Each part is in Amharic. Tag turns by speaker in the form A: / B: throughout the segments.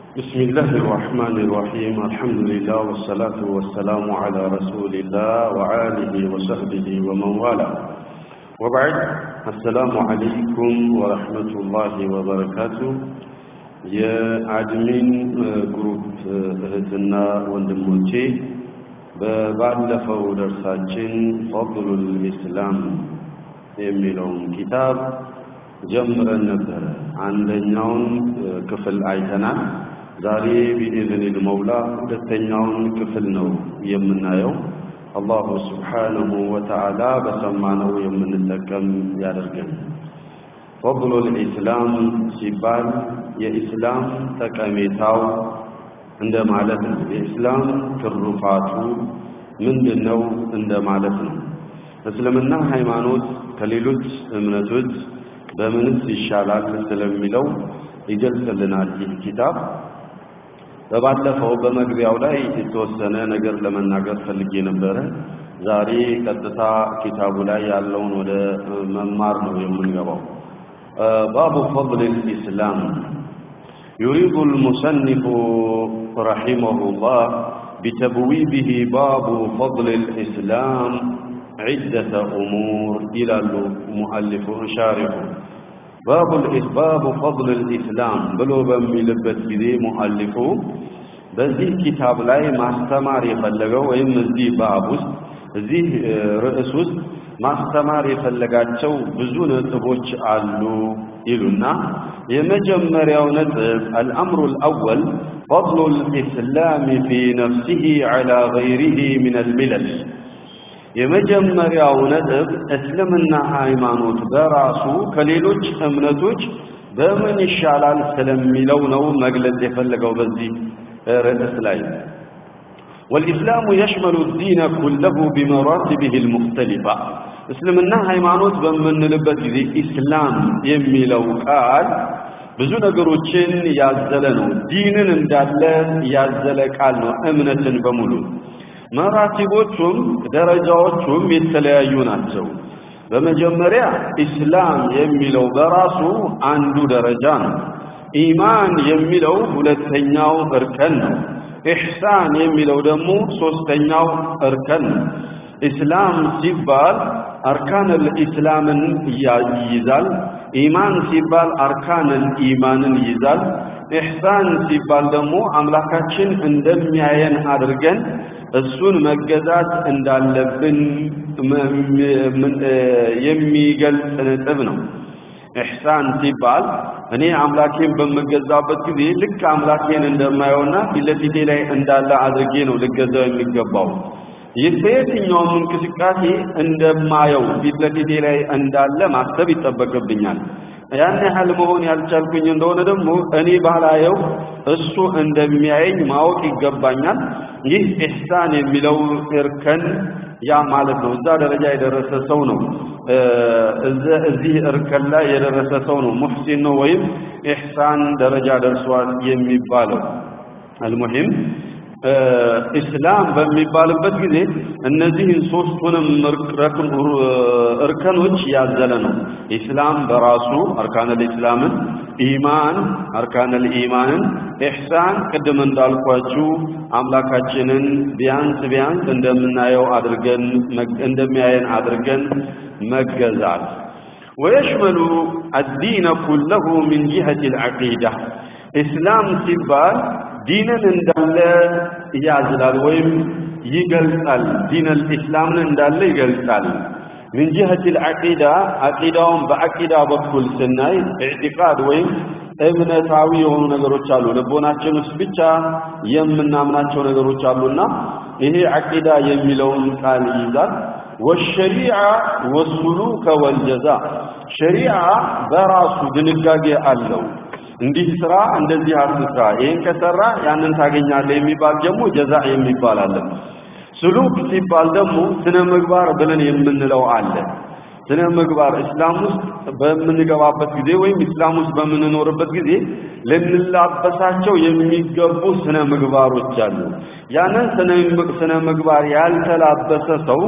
A: بسم الله الرحمن الرحيم الحمد لله والصلاة والسلام على رسول الله وآله وصحبه ومن والاه وبعد السلام عليكم ورحمة الله وبركاته የአድሚን ግሩፕ እህትና ወንድሞቼ በባለፈው ደርሳችን ፈضሉል ኢስላም የሚለውን ኪታብ ጀምረን ነበረ። አንደኛውን ክፍል አይተናል። ዛሬ ቢኢዝኒል መውላ ሁለተኛውን ክፍል ነው የምናየው። አላሁ ስብሓነሁ ወተዓላ በሰማነው የምንጠቀም ያደርገን። ፈضሉል ኢስላም ሲባል የኢስላም ጠቀሜታው እንደማለት ነው። የኢስላም ትሩፋቱ ምንድነው እንደማለት ነው። እስልምና ሃይማኖት ከሌሎች እምነቶች በምንስ ይሻላል ስለሚለው ይገልጽልናል ይህ ኪታብ። በባለፈው በመግቢያው ላይ የተወሰነ ነገር ለመናገር ፈልጌ ነበረ። ዛሬ ቀጥታ ኪታቡ ላይ ያለውን ወደ መማር ነው የምንገባው። ባቡ ፈضል الإسلام يريد المصنف رحمه الله بتبويبه باب فضل الإسلام عدة أمور إلى المؤلف شارح باب باب فضل الإسلام بلو በሚልበት ጊዜ ሙአሊፉ በዚህ ኪታብ ላይ ማስተማር የፈለገው ወይም እዚህ ባብ ውስጥ እዚህ ርዕስ ውስጥ ማስተማር የፈለጋቸው ብዙ ነጥቦች አሉ ይሉና የመጀመሪያው ነጥብ አልአምሩ አልአወል فضل الإسلام في نفسه على غيره من الملل የመጀመሪያው ነጥብ እስልምና ሃይማኖት በራሱ ከሌሎች እምነቶች በምን ይሻላል ስለሚለው ነው መግለጽ የፈለገው በዚህ ርዕስ ላይ والإسلام يشمل الدين كله بمراتبه المختلفة እስልምና ሃይማኖት በምንልበት ጊዜ ኢስላም የሚለው ቃል ብዙ ነገሮችን ያዘለ ነው። ዲንን እንዳለ ያዘለ ቃል ነው። እምነትን በሙሉ መራቲቦቹም ደረጃዎቹም የተለያዩ ናቸው። በመጀመሪያ ኢስላም የሚለው በራሱ አንዱ ደረጃ ነው። ኢማን የሚለው ሁለተኛው እርከን ነው። ኢሕሳን የሚለው ደግሞ ሶስተኛው እርከን ነው። ኢስላም ሲባል አርካነል ኢስላምን ይይዛል። ኢማን ሲባል አርካነል ኢማንን ይይዛል። ኢሕሳን ሲባል ደግሞ አምላካችን እንደሚያየን አድርገን እሱን መገዛት እንዳለብን የሚገልጽ ነጥብ ነው። ኢሕሳን ሲባል እኔ አምላኬን በምገዛበት ጊዜ ልክ አምላኬን እንደማየውና ፊት ለፊቴ ላይ እንዳለ አድርጌ ነው ልገዛው የሚገባው። ይህ በየትኛውም እንቅስቃሴ እንደማየው ፊት ለፊቴ ላይ እንዳለ ማሰብ ይጠበቅብኛል። ያን ያህል መሆን ያልቻልኩኝ እንደሆነ ደግሞ እኔ ባላየው እሱ እንደሚያየኝ ማወቅ ይገባኛል። ይህ ኢሕሳን የሚለው እርከን ያ ማለት ነው። እዛ ደረጃ የደረሰ ሰው ነው። እዚህ እርከን ላይ የደረሰ ሰው ነው ሙሕሲን ነው ወይም ኢሕሳን ደረጃ ደርሷል የሚባለው። አልሙሂም ኢስላም በሚባልበት ጊዜ እነዚህን ሶስቱንም እርከኖች ያዘለ ነው። ኢስላም በራሱ አርካነል ኢስላምን፣ ኢማን አርካነል ኢማንን፣ ኢሕሳን ቅድም እንዳልኳችሁ አምላካችንን ቢያንስ ቢያንስ እንደምናየው አድርገን እንደሚያየን አድርገን መገዛት ويشمل الدين كله من جهة العقيدة إسلام ሲባል ዲንን እንዳለ ያዝላል ወይም ይገልጻል። ዲነል ኢስላምን እንዳለ ይገልጻል። ምን ጂሀት አልዓቂዳ አቂዳውን በአቂዳ በኩል ስናይ ኢዕቲቃድ ወይም እምነታዊ የሆኑ ነገሮች አሉ። ልቦናችን ውስጥ ብቻ የምናምናቸው ነገሮች አሉና ይሄ አቂዳ የሚለውን ቃል ይይዛል። ወሸሪዓ ወሱሉከ ወልጀዛ ሸሪዓ በራሱ ድንጋጌ አለው። እንዲህ ስራ እንደዚህ አትስራ፣ ይሄን ከሰራ ያንን ታገኛለህ የሚባል ደግሞ ጀዛ የሚባል አለ። ስሉክ ሲባል ደግሞ ስነ ምግባር ብለን የምንለው አለ። ስነ ምግባር እስላም ውስጥ በምንገባበት ጊዜ ወይም እስላም ውስጥ በምንኖርበት ጊዜ ልንላበሳቸው የሚገቡ ስነ ምግባሮች አሉ። ያንን ስነ ምግባር ያልተላበሰ ሰው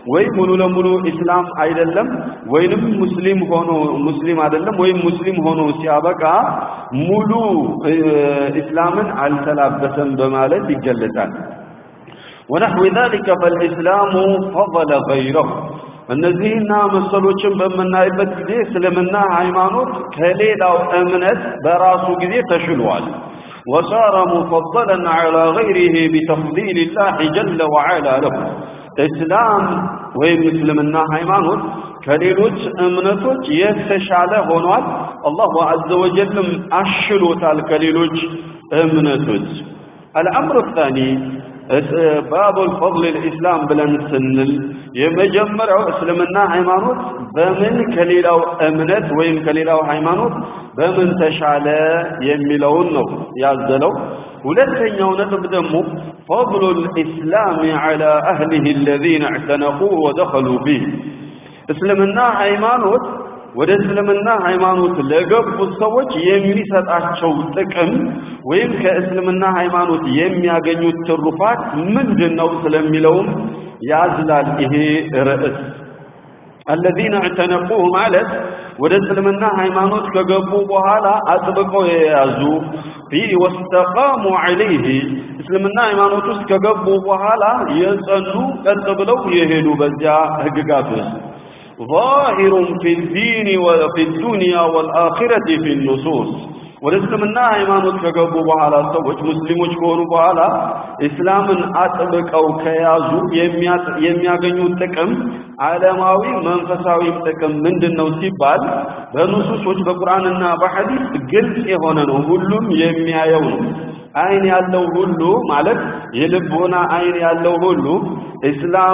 A: ወይ ሙሉ ለሙሉ ኢስላም አይደለም ወይንም ሙስሊም ሆኖ ሙስሊም አይደለም ወይም ሙስሊም ሆኖ ሲያበቃ ሙሉ ኢስላምን አልተላበሰም በማለት ይገለጻል። ونحو ذلك فالإسلام فضل غيره እነዚህና መሰሎችን በምናይበት ጊዜ እስልምና ሃይማኖት ከሌላው እምነት በራሱ ጊዜ ተሽሏል። وصار مفضلا على غيره بتفضيل الله جل وعلا له እስላም ወይም እስልምና ሃይማኖት ከሌሎች እምነቶች የተሻለ ሆኗል። አላሁ ዐዘ ወጀልም አሽሎታል ከሌሎች እምነቶች። الأمر الثاني باب الفضل الإسلام ብለን ስንል የመጀመሪያው እስልምና ሃይማኖት በምን ከሌላው እምነት ወይም ከሌላው ሃይማኖት በምን ተሻለ የሚለውን ነው ያዘለው። ሁለተኛው ነጥብ ደግሞ فضل الإسلام على أهله الذين اعتنقوه ودخلوا به እስልምና ሃይማኖት ወደ እስልምና ሃይማኖት ለገቡት ሰዎች የሚሰጣቸው ጥቅም ወይም ከእስልምና ሃይማኖት የሚያገኙት ትሩፋት ምንድን ነው ስለሚለውም ያዝላል ይሄ ርዕስ። الذين اعتنقوه ማለት ወደ እስልምና ሃይማኖት ከገቡ በኋላ አጥብቀው የያዙ ፊ ወስተቃሙ ዐለይህ እስልምና ሃይማኖት ውስጥ ከገቡ በኋላ የጸኑ ቀጥ ብለው የሄዱ በዚያ ህግጋት ውስጥ ظاهر في الدين وفي الدنيا والآخرة في النصوص ወደ እስልምና ሃይማኖት ከገቡ በኋላ ሰዎች ሙስሊሞች ከሆኑ በኋላ እስላምን አጥብቀው ከያዙ የሚያገኙት ጥቅም ዓለማዊ መንፈሳዊ ጥቅም ምንድን ነው ሲባል በኑሱሶች በቁርአንና በሐዲስ ግልጽ የሆነ ነው። ሁሉም የሚያየው ነው። አይን ያለው ሁሉ ማለት የልቦና አይን ያለው ሁሉ እስላም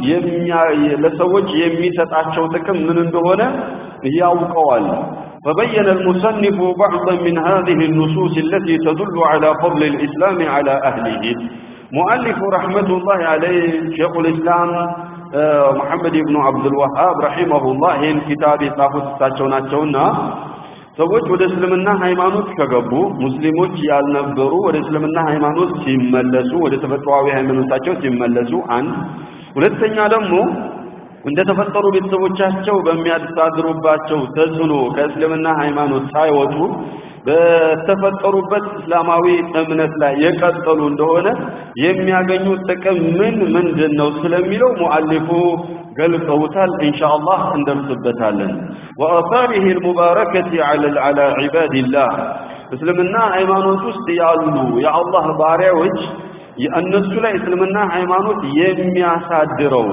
A: ለሰዎች የሚሰጣቸው ጥቅም ምን እንደሆነ ያውቀዋል። فبين المصنف بعضا من هذه النصوص التي تدل على فضل الإسلام على أهله مؤلف رحمة الله عليه شيخ الإسلام محمد بن عبد الوهاب رحمه الله ይህን ኪታብ የጻፉት እሳቸው ናቸውና ሰዎች ወደ እስልምና ሃይማኖት ከገቡ ሙስሊሞች ያልነበሩ ወደ እስልምና ሃይማኖት ሲመለሱ ወደ ተፈጥሯዊ ሃይማኖታቸው ሲመለሱ አንድ ሁለተኛ ደግሞ እንደተፈጠሩ ቤተሰቦቻቸው በሚያስተዳድሩባቸው ተጽዕኖ ከእስልምና ሃይማኖት ሳይወጡ በተፈጠሩበት እስላማዊ እምነት ላይ የቀጠሉ እንደሆነ የሚያገኙት ጥቅም ምን ምንድን ነው ስለሚለው ሙአሊፉ ገልጸውታል። ኢንሻአላህ እንደርስበታለን። ወአሳሪህ አልሙባረከቲ ዐላ ዒባዲላህ እስልምና ሃይማኖት ውስጥ ያሉ የአላህ ባሪያዎች እነሱ ላይ እስልምና ሃይማኖት የሚያሳድረው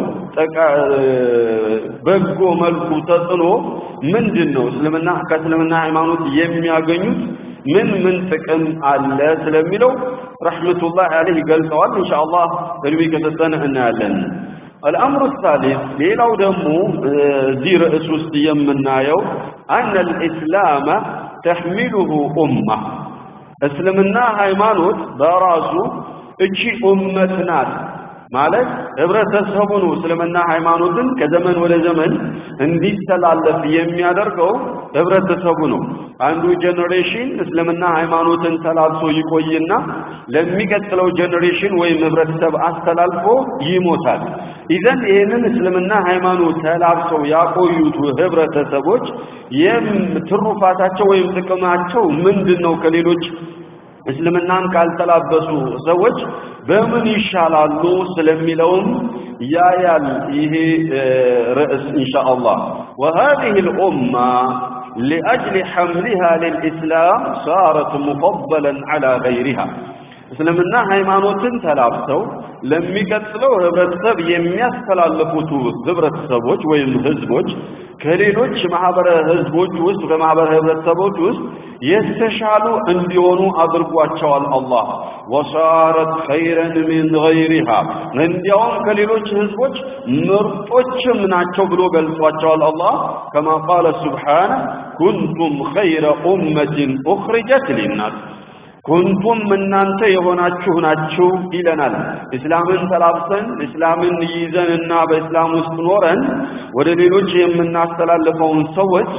A: በጎ መልኩ ተጽዕኖ ምንድን ነው? እስልምና ከእስልምና ሃይማኖት የሚያገኙት ምን ምን ጥቅም አለ ስለሚለው ረሕመቱላህ አለይህ ገልጸዋል። ኢንሻአላህ እድሜ ከሰጠን እናያለን። الأمر الثالث ሌላው ደግሞ እዚህ ርዕስ ውስጥ የምናየው أن الإسلام تحمله أمة እስልምና ሃይማኖት በራሱ እቺ ኡመት ናት ማለት ህብረተሰቡ ነው እስልምና ሃይማኖትን ከዘመን ወደ ዘመን እንዲተላለፍ የሚያደርገው ህብረተሰቡ ነው። አንዱ ጄኔሬሽን እስልምና ሃይማኖትን ተላልፎ ይቆይና ለሚቀጥለው ጄኔሬሽን ወይም ህብረተሰብ አስተላልፎ ይሞታል። ኢዘን ይህንን እስልምና ሃይማኖት ተላብሰው ያቆዩት ህብረተሰቦች ትሩፋታቸው ወይም ጥቅማቸው ምንድን ነው ከሌሎች እስልምናን ካልተላበሱ ሰዎች በምን ይሻላሉ ስለሚለውም ያያል ይሄ ርዕስ ኢንሻአላህ وهذه الأمة لأجل حملها للإسلام صارت مفضلا على غيرها እስልምና ሃይማኖትን ተላብሰው ለሚቀጥለው ህብረተሰብ የሚያስተላልፉት ህብረተሰቦች ወይም ህዝቦች ከሌሎች ማህበረ ህዝቦች ውስጥ ከማህበረ ህብረተሰቦች ውስጥ የተሻሉ እንዲሆኑ አድርጓቸዋል አላህ ወሳረት ኸይረን ሚን ገይሪሃ እንዲያውም ከሌሎች ህዝቦች ምርጦችም ናቸው ብሎ ገልጿቸዋል አላህ ከማ ቃለ ሱብሓነ ኩንቱም ኸይረ ኡመትን ኡኽሪጀት ሊናስ ኩንቱም እናንተ የሆናችሁ ናችሁ ይለናል። እስላምን ተላብሰን እስላምን ይዘንና በእስላም ውስጥ ኖረን ወደ ሌሎች የምናስተላልፈውን ሰዎች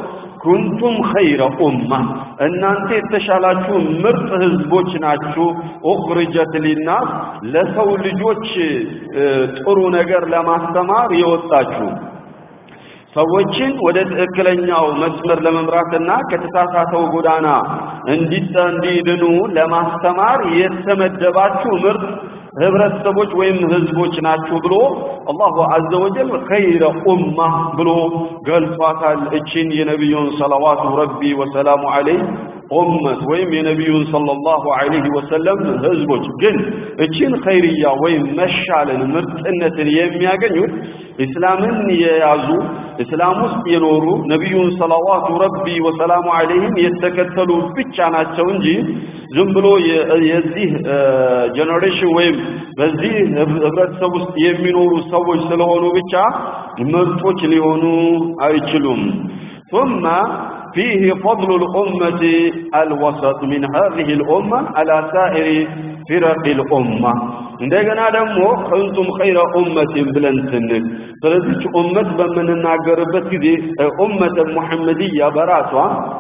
A: ኩንቱም ኸይረ ኡማ እናንተ የተሻላችሁ ምርጥ ህዝቦች ናችሁ ኡኽሪጀት ሊናስ ለሰው ልጆች ጥሩ ነገር ለማስተማር የወጣችሁ ሰዎችን ወደ ትክክለኛው መስመር ለመምራትና ከተሳሳተው ጎዳና እንዲድኑ ለማስተማር የተመደባችሁ ምርጥ ህብረተሰቦች ወይም ህዝቦች ናችሁ ብሎ አላሁ አዘ ወጀል ኸይረ ኡማ ብሎ ገልጿታል። እችን የነቢዩን ሰለዋቱ ረቢ ወሰላሙ ዐለይህ ኡመት ወይም የነቢዩን ሰለላሁ ዐለይሂ ወሰለም ህዝቦች ግን እችን ኸይርያ ወይም መሻልን ምርጥነትን የሚያገኙት እስላምን የያዙ እስላም ውስጥ የኖሩ ነቢዩን ሰለዋቱ ረቢ ወሰላሙ ዐለይሂም የተከተሉ ብቻ ናቸው እንጂ ዝም ብሎ የዚህ ጀነሬሽን ወይም በዚህ ህብረተሰብ ውስጥ የሚኖሩ ሰዎች ስለሆኑ ብቻ ምርጦች ሊሆኑ አይችሉም ثم فيه فضل الأمة الوسط من هذه الأمة على سائر فرق الأمة እንደገና ደግሞ ኩንቱም ኸይረ ኡመቲን ብለን ስንል ስለዚች ኡመት በምንናገርበት ጊዜ ኡመተ ሙሐመድያ በራሷ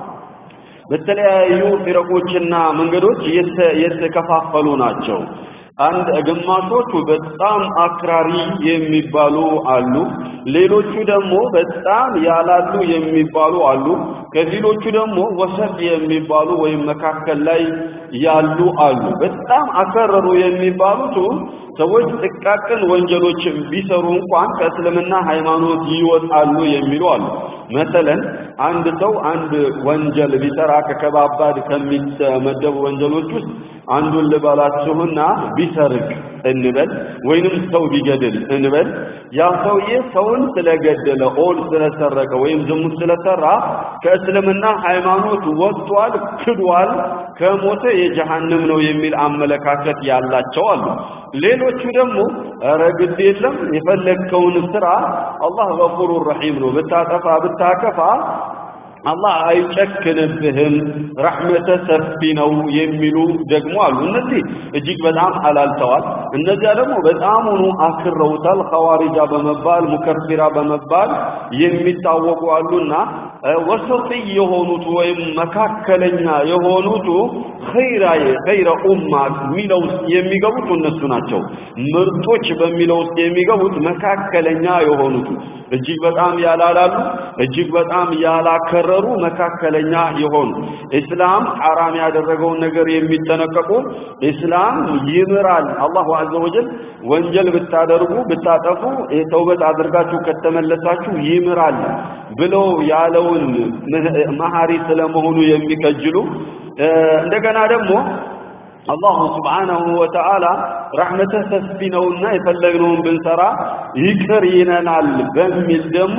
A: በተለያዩ ፊረቆችና መንገዶች የተከፋፈሉ ናቸው። አንድ ግማሾቹ በጣም አክራሪ የሚባሉ አሉ። ሌሎቹ ደግሞ በጣም ያላሉ የሚባሉ አሉ። ከፊሎቹ ደግሞ ወሰጥ የሚባሉ ወይም መካከል ላይ ያሉ አሉ። በጣም አከረሩ የሚባሉት ሰዎች ጥቃቅን ወንጀሎችን ቢሰሩ እንኳን ከእስልምና ሃይማኖት ይወጣሉ የሚሉ አሉ። መሰለን አንድ ሰው አንድ ወንጀል ቢሰራ ከከባባድ ከሚመደቡ ወንጀሎች ውስጥ አንዱን ልበላችሁና ቢሰርቅ እንበል ወይንም ሰው ቢገድል እንበል ያ ሰውዬ ሰውን ስለገደለ ኦል ስለሰረቀ ወይም ዝሙት ስለሰራ ከእስልምና ሃይማኖት ወጥቷል፣ ክዷል፣ ከሞተ የጀሃነም ነው የሚል አመለካከት ያላቸው አሉ። ሌሎቹ ደግሞ ኧረ ግድ የለም የፈለግከውን ስራ አላህ ገፉሩ ረሒም ነው ብታጠፋ ብታከፋ አላህ አይጨክንብህም ረሕመተ ሰፊ ነው የሚሉ ደግሞ አሉ። እነዚህ እጅግ በጣም አላልተዋል። እነዚያ ደግሞ በጣሙኑ አክረውታል። ኸዋሪጃ በመባል ሙከፊራ በመባል የሚታወቁ አሉና ወሰጢ የሆኑት ወይም መካከለኛ የሆኑት ኸይራ ኸይረ ኡማ ሚለው ውስጥ የሚገቡት እነሱ ናቸው። ምርጦች በሚለው ውስጥ የሚገቡት መካከለኛ የሆኑት እጅግ በጣም ያላላሉ፣ እጅግ በጣም ያላከረሩ መካከለኛ የሆኑ እስላም ሐራም ያደረገውን ነገር የሚጠነቀቁ እስላም ይምራል። አላሁ አዘ ወጀል ወንጀል ብታደርጉ ብታጠፉ ተውበት አድርጋችሁ ከተመለሳችሁ ይምራል ብለው ያለውን መሐሪ ስለመሆኑ የሚከጅሉ እንደገና ደግሞ አላሁ ስብሓነሁ ወተዓላ ረሕመትህ ሰፊ ነውና የፈለግነውን ብንሰራ ይቅር ይለናል በሚል ደግሞ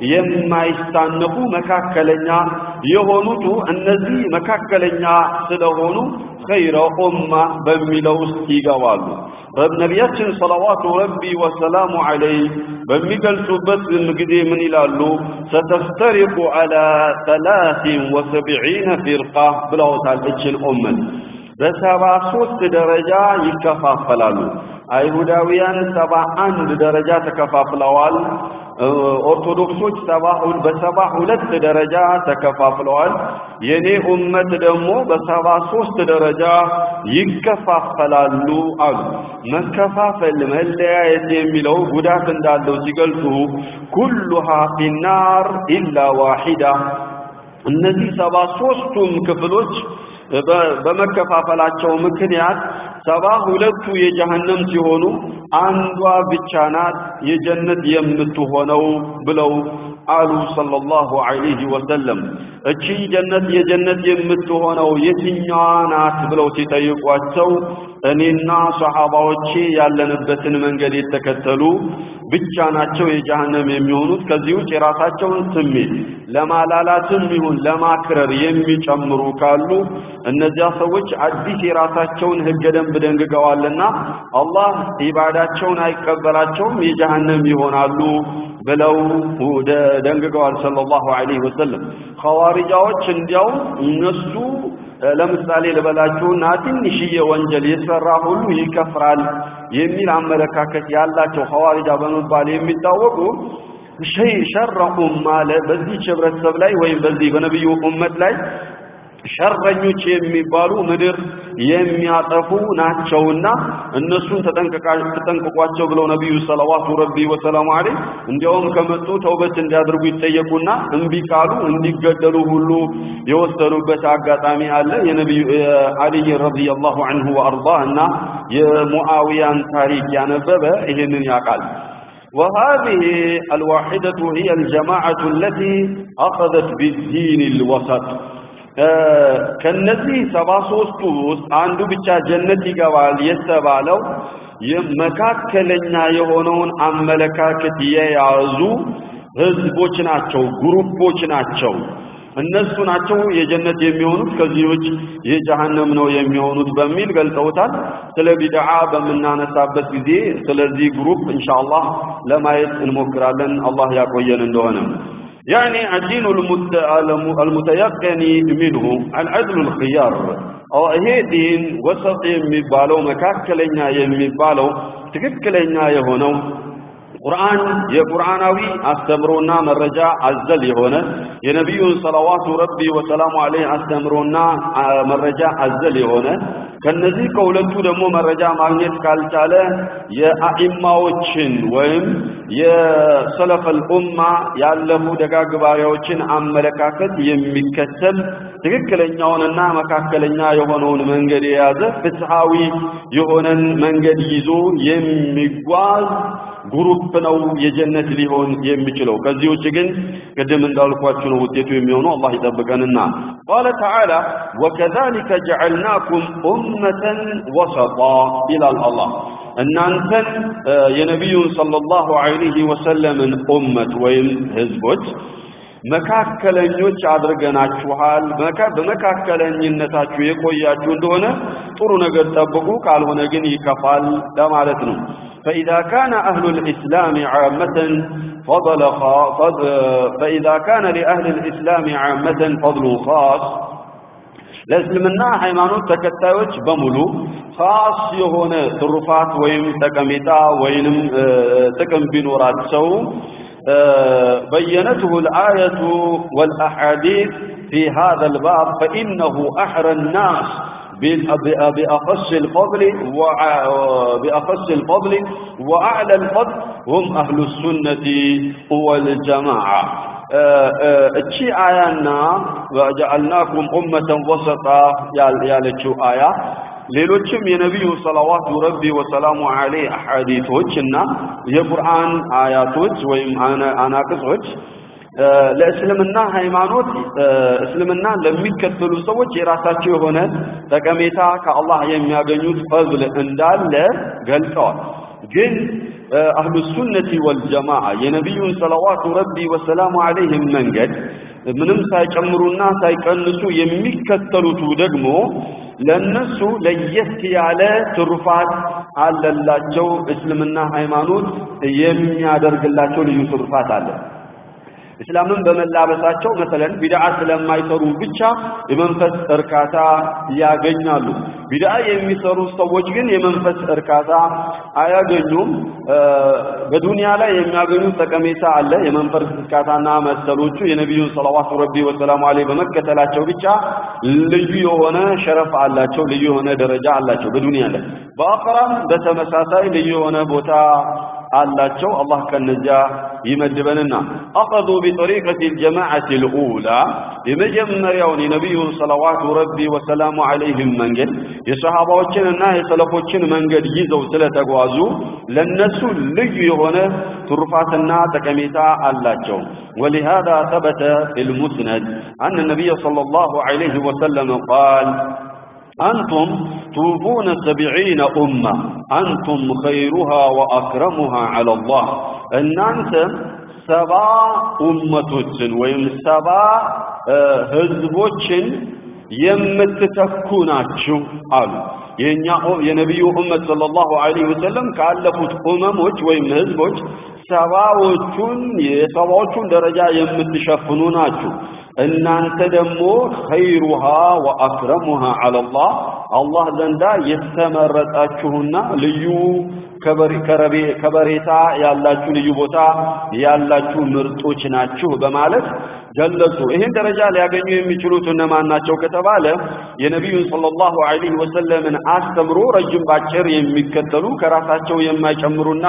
A: የማይሳነፉ መካከለኛ የሆኑቱ እነዚህ መካከለኛ ስለሆኑ ኸይረ ኡማ በሚለው ውስጥ ይገባሉ። ነቢያችን ሰለዋቱ ረቢ ወሰላሙ ዐለይህ በሚገልጹበት ጊዜ ምን ይላሉ? ሰተፍተሪቁ ዐላ ሰላሲን ወሰብዒነ ፊርቃ ብለውታል። እችን ኡመት በሰባ ሶስት ደረጃ ይከፋፈላሉ። አይሁዳውያን ሰባ አንድ ደረጃ ተከፋፍለዋል። ኦርቶዶክሶች ሰባ በሰባ ሁለት ደረጃ ተከፋፍለዋል። የኔ ኡመት ደግሞ በሰባ ሶስት ደረጃ ይከፋፈላሉ አሉ። መከፋፈል መለያየት የሚለው ጉዳት እንዳለው ሲገልጹ ኩሉሃ ፊናር ኢላ ዋሂዳ እነዚህ ሰባ ሶስቱም ክፍሎች በመከፋፈላቸው ምክንያት ሰባ ሁለቱ የጀሃነም ሲሆኑ አንዷ ብቻ ናት የጀነት የምትሆነው ብለው አሉ ሰለላሁ ዐለይሂ ወሰለም። እቺ ጀነት የጀነት የምትሆነው የትኛዋ ናት ብለው ሲጠይቋቸው እኔና ሰሃባዎቼ ያለንበትን መንገድ የተከተሉ ብቻ ናቸው የጀሃነም የሚሆኑት። ከዚህ ውጭ የራሳቸውን ስሜት ለማላላትም ይሁን ለማክረር የሚጨምሩ ካሉ እነዚያ ሰዎች አዲስ የራሳቸውን ህገ ደንብ ደንግገዋልና አላህ ኢባዳቸውን አይቀበላቸውም፣ የጀሃነም ይሆናሉ ብለው ደንግገዋል ሰለላሁ ዐለይሂ ወሰለም። ኸዋሪጃዎች እንዲያውም እነሱ ለምሳሌ ልበላችሁና ትንሽዬ ወንጀል የሰራ ሁሉ ይከፍራል የሚል አመለካከት ያላቸው ኸዋሪጃ በመባል የሚታወቁ ሸይ ሸረ ኡማ በዚህ ህብረተሰብ ላይ ወይም በዚህ በነብዩ ኡመት ላይ ሸረኞች የሚባሉ ምድር የሚያጠፉ ናቸውና እነሱን ተጠንቅቋቸው ብለው ነቢዩ ሰለዋቱ ረቢ ወሰላሙ ዐለይህ እንዲያውም ከመጡ ተውበት እንዲያደርጉ ይጠየቁና እምቢ ካሉ እንዲገደሉ ሁሉ የወሰኑበት አጋጣሚ አለ። የነቢዩ አልይ ረዲየላሁ ዐንሁ ወአርዳህ እና የሙአዊያን ታሪክ ያነበበ ይህንን ያውቃል። وهذه الواحدة هي الجماعة التي أخذت بالدين الوسط ከነዚህ ሰባ ሦስቱ ውስጥ አንዱ ብቻ ጀነት ይገባል የተባለው መካከለኛ የሆነውን አመለካከት የያዙ ህዝቦች ናቸው፣ ግሩፖች ናቸው። እነሱ ናቸው የጀነት የሚሆኑት ከዚህ ውጭ የጀሃነም ነው የሚሆኑት በሚል ገልጸውታል። ስለ ቢድዓ በምናነሳበት ጊዜ ስለዚህ ግሩፕ ኢንሻአላህ ለማየት እንሞክራለን አላህ ያቆየን እንደሆነ يعني الدين المتيقن منه العدل الخيار ይሄ ዲን ወሰጥ የሚባለው መካከለኛ የሚባለው ትክክለኛ የሆነው ቁርአን የቁርአናዊ አስተምሮና መረጃ አዘል የሆነ የነቢዩን ሰለዋቱ ረቢ ወሰላሙ ዐለይሂ አስተምሮና መረጃ አዘል የሆነ ከነዚህ ከሁለቱ ደግሞ መረጃ ማግኘት ካልቻለ የአኢማዎችን ወይም የሰለፈል ኡማ ያለፉ ደጋግ ባሪያዎችን አመለካከት የሚከተል ትክክለኛውንና መካከለኛ የሆነውን መንገድ የያዘ ፍትሃዊ የሆነን መንገድ ይዞ የሚጓዝ ግሩፕ ነው የጀነት ሊሆን የሚችለው። ከዚህ ውጭ ግን ቅድም እንዳልኳችሁ ነው ውጤቱ የሚሆነው። አላህ ይጠብቀንና ቃለ ተዓላ ወከዛሊከ ጀዐልናኩም ኡመተን ወሰጣ ይላል አላህ። እናንተን የነቢዩን ሰለላሁ ዐለይሂ ወሰለምን ኡመት ወይም ህዝቦች መካከለኞች አድርገናችኋል። በመካከለኝነታችሁ የቆያችሁ እንደሆነ ጥሩ ነገር ጠብቁ፣ ካልሆነ ግን ይከፋል ለማለት ነው። فإذا كان أهل الإسلام عامة فضل فضل فإذا كان لأهل الإسلام عامة فضل خاص ለእስልምና ሃይማኖት ተከታዮች በሙሉ ኻስ የሆነ ትሩፋት ወይም ጠቀሜታ ወይንም ጥቅም ቢኖራቸው بينته الآية والأحاديث في هذا الباب فإنه أحرى الناس بأخص الفضل بأخص الفضل وأعلى الفضل هم أهل السنة والجماعة እቺ አያና ወጀዐልናኩም ኡመተን ወሰጣ ያለችው አያ ሌሎችም የነቢዩ ሰለዋቱ ረቢ ወሰላሙ ዐለይህ አሐዲቶች እና የቁርአን አያቶች ወይም አናቅጾች ለእስልምና ሃይማኖት እስልምና ለሚከተሉ ሰዎች የራሳቸው የሆነ ጠቀሜታ ከአላህ የሚያገኙት ፈዝል እንዳለ ገልጸዋል። ግን አህሉ ሱነቲ ወልጀማዓ የነቢዩን ሰለዋቱ ረቢ ወሰላሙ ዐለይህም መንገድ ምንም ሳይጨምሩና ሳይቀንሱ የሚከተሉቱ ደግሞ ለነሱ ለየት ያለ ትሩፋት አለላቸው። እስልምና ሃይማኖት የሚያደርግላቸው ልዩ ትሩፋት አለ። እስላምን በመላበሳቸው መሰለን ቢድዓ ስለማይሰሩ ብቻ የመንፈስ እርካታ ያገኛሉ። ቢድዓ የሚሰሩ ሰዎች ግን የመንፈስ እርካታ አያገኙም። በዱንያ ላይ የሚያገኙት ጠቀሜታ አለ። የመንፈስ እርካታና መሰሎቹ የነቢዩን ሰለዋቱ ረቢ ወሰላሙ ዐለይሂ በመከተላቸው ብቻ ልዩ የሆነ ሸረፍ አላቸው፣ ልዩ የሆነ ደረጃ አላቸው በዱንያ ላይ። በአኸራም በተመሳሳይ ልዩ የሆነ ቦታ አላቸው። አላህ ከነዚያ ይመድበንና አኸዙ ቢጠሪቀት ልጀማዓት ልኡላ የመጀመሪያውን የነቢዩን ሰለዋቱ ረቢ ወሰላሙ ዐለይህም መንገድ የሰሃባዎችንና የሰለፎችን መንገድ ይዘው ስለተጓዙ ለነሱ ልዩ የሆነ ትሩፋትና ጠቀሜታ አላቸው። ولهذا ثبت في المسند أن النبي صلى الله عليه وسلم قال أنتم توفون سبعين أمة أنتم خيرها وأكرمها على الله أن أنت سبع أمة ويم سبع هزبوش የምትተኩ ናችሁ አሉ። የኛ የነቢዩ ኡመት ሰለላሁ ዐለይሂ ወሰለም ካለፉት ኡመሞች ወይም ህዝቦች ሰባዎቹን የሰባዎቹን ደረጃ የምትሸፍኑ ናችሁ። እናንተ ደግሞ ኸይሩሃ ወአክረሙሃ ዐለላህ አላህ ዘንዳ የተመረጣችሁና ልዩ ከበሬታ ያላችሁ ልዩ ቦታ ያላችሁ ምርጦች ናችሁ በማለት ገለጹ። ይህን ደረጃ ሊያገኙ የሚችሉት እነማን ናቸው ከተባለ የነቢዩን ሰለላሁ ዐለይሂ ወሰለምን አስተምሮ ረጅም ባጭር የሚከተሉ ከራሳቸው የማይጨምሩና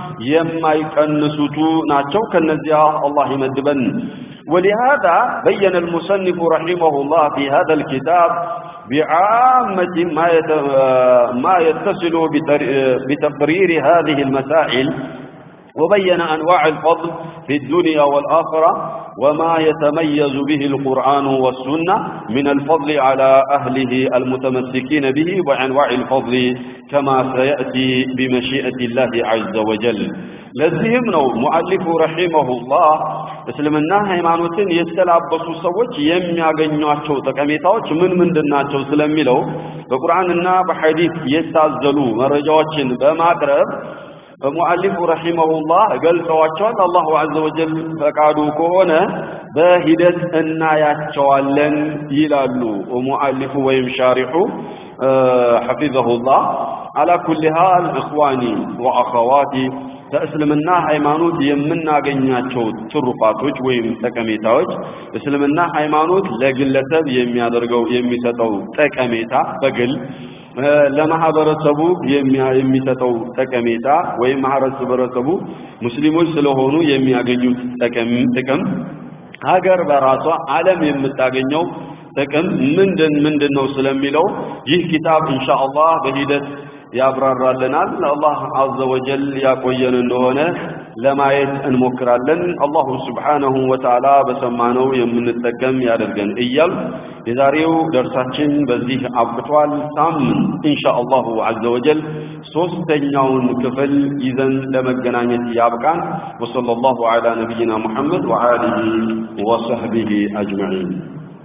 A: የማይቀንሱቱ ናቸው። ከነዚያ አላህ ይመድበን። ولهذا بين المصنف رحمه الله في هذا الكتاب بعامة ما ما يتصل بتقرير هذه المسائل وبين أنواع الفضل في الدنيا والآخرة وما يتميز به القرآن والسنة من الفضل على أهله المتمسكين به وأنواع الفضل كما سيأتي بمشيئة الله عز وجل ለዚህም ነው ሙአሊፉ ረሂመሁላህ እስልምና ሃይማኖትን የተላበሱ ሰዎች የሚያገኟቸው ጠቀሜታዎች ምን ምንድናቸው ስለሚለው በቁርአንና በሐዲስ የታዘሉ መረጃዎችን በማቅረብ ሙአሊፉ ረሂመሁላህ ገልጸዋቸዋል። አላሁ ዐዘ ወጀል ፈቃዱ ከሆነ በሂደት እናያቸዋለን ይላሉ ሙአሊፉ ወይም ሻሪሑ ሐፊዘሁላህ። አላ ኩሊ ሃል እኽዋኒ ወአኸዋቲ ከእስልምና ሃይማኖት የምናገኛቸው ትሩፋቶች ወይም ጠቀሜታዎች እስልምና ሃይማኖት ለግለሰብ የሚያደርገው የሚሰጠው ጠቀሜታ በግል ለማህበረሰቡ የሚሰጠው ጠቀሜታ ወይም ማህበረሰቡ ሙስሊሞች ስለሆኑ የሚያገኙት ጥቅም ሀገር በራሷ ዓለም የምታገኘው ጥቅም ምንድን ምንድን ነው ስለሚለው ይህ ኪታብ ኢንሻአላህ በሂደት ያብራራልናል። አላህ አዘ ወጀል ያቆየን እንደሆነ ለማየት እንሞክራለን። አላሁ ስብሓነሁ ወተዓላ በሰማነው የምንጠቀም ያደርገን እያል የዛሬው ደርሳችን በዚህ አብቅቷል። ሳምንት ኢንሻአላሁ አዘ ወጀል ሶስተኛውን ክፍል ይዘን ለመገናኘት ያብቃን። ወሰለላሁ ዐላ ነቢይና ሙሐመድ ወአሊሂ ወሰህቢሂ አጅመዒን